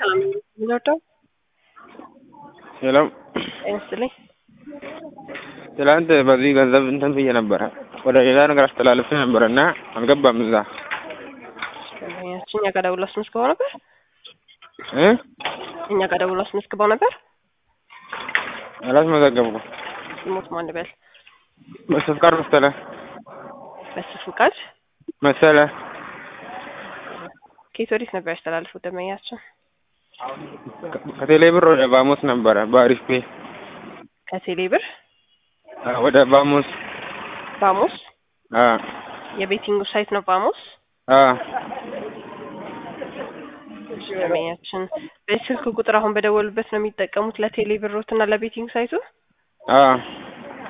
ሰላም የሚወደው ሰላም ይመስልኝ ትላንት በዚህ ገንዘብ እንትን ብዬ ነበረ ወደ ሌላ ነገር አስተላልፌ ነበረ እና አልገባም እዛ ደንበኛችን እኛ ጋር ደውሎ አስመዝግበው ነበር እ እኛ ጋር ደውሎ አስመዝግበው ነበር አላስመዘገብኩም ስሞት ማን በል በስፍቃድ መሰለ በሱ ፍቃድ መሰለ ከየት ወዴት ነበር ያስተላልፉት ደንበኛችን ከቴሌ ብር ወደ ባሙስ ነበረ በአሪፍ ፔ ከቴሌ ብር ወደ ባሙስ ባሙስ አ የቤቲንግ ሳይት ነው ባሙስ አ ደንበኛችን በስልክ ቁጥር አሁን በደወሉበት ነው የሚጠቀሙት ለቴሌ ብሮት እና ለቤቲንግ ሳይቱ አ